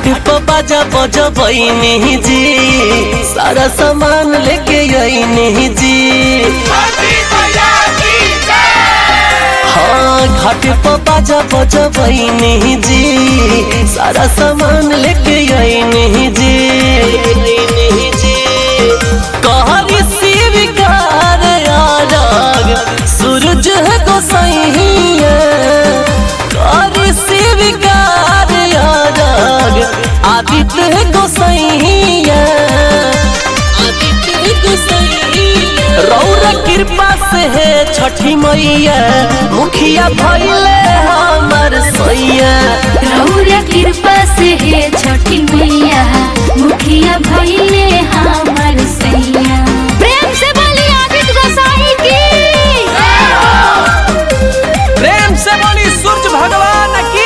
घाट पर बाजा बजबैनी जी सारा सामान लेके अइनी जी हाँ घाट पर बाजा बजबैनी जी सारा सामान लेके अइनी जी कहरी शिवकार आरग सूरज है गोसाइया कहरी शिवकार आरग आदित्य है गोसाइया आदित्य है गोसाइया रौरा कृपा से है छठी मैया मुखिया भैले हमर सैया रौरा कृपा से हे छठी मैया मुखिया भैले हमर सैया प्रेम से बोली आदित्य गोसाई की प्रेम से बोली सूरज भगवान की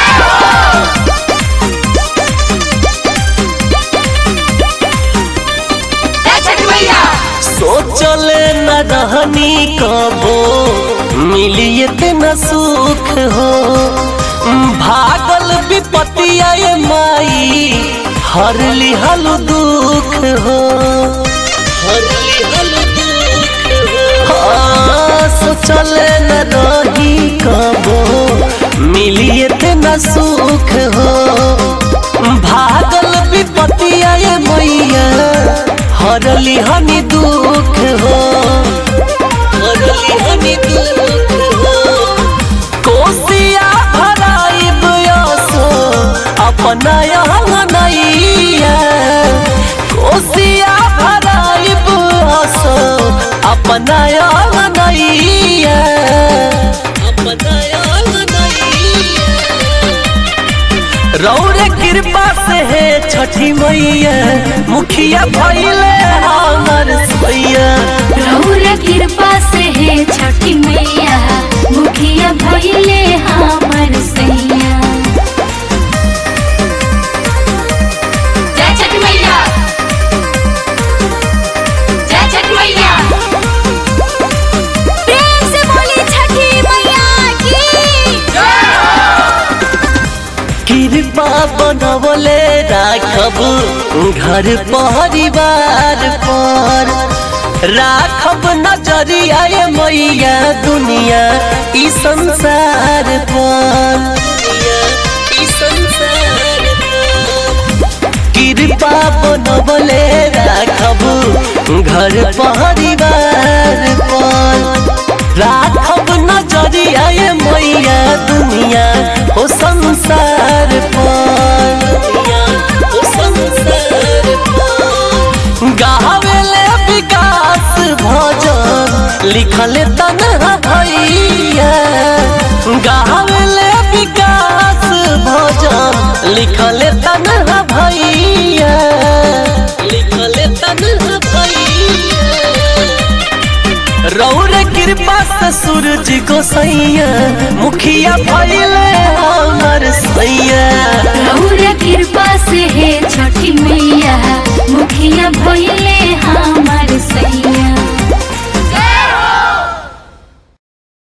सोचले न रहनी कबो मिली इतना सुख हो भागल विपतिया ये माई हर लिहल दुख हो हर लिहल दुख हो हाँ, सोचले न रही कबो मिली इतना सुख हो भागल विपतिया ये मैया हरली हनी दुख हो हरली हनी दुख हो कोसिया भराइब यसो अपना यहाँ नैया कोसिया भराइब यसो अपना यहाँ नैया अपना यहाँ नैया रौरे कृपा से है छठी मैया मुखिया भैले हमर सैया रौरा कृपा से हे छठी मैया मुखिया भैले हमर सैया जय छठी मैया जय छठी मैया प्रेम से बोली छठी मैया की कृपा बनवले राखब घर परिवार पर राखब नजरिया ये मैया दुनिया ई संसार पर ई संसार पर। कृपा बनवले राखब घर परिवार पर राखब नजरिया ये मैया दुनिया ओ संसार पर ओ संसार पर। गावेले विकास भजन लिखले तनहा भैया गावेले विकास भजन लिखले तनहा भैया लिखले तनहा भैया रौर कृपा से सूरज गोसैया मुखिया भैले हमर सैया रौरा कृपा से हे छठी मैया मुखिया भैले हम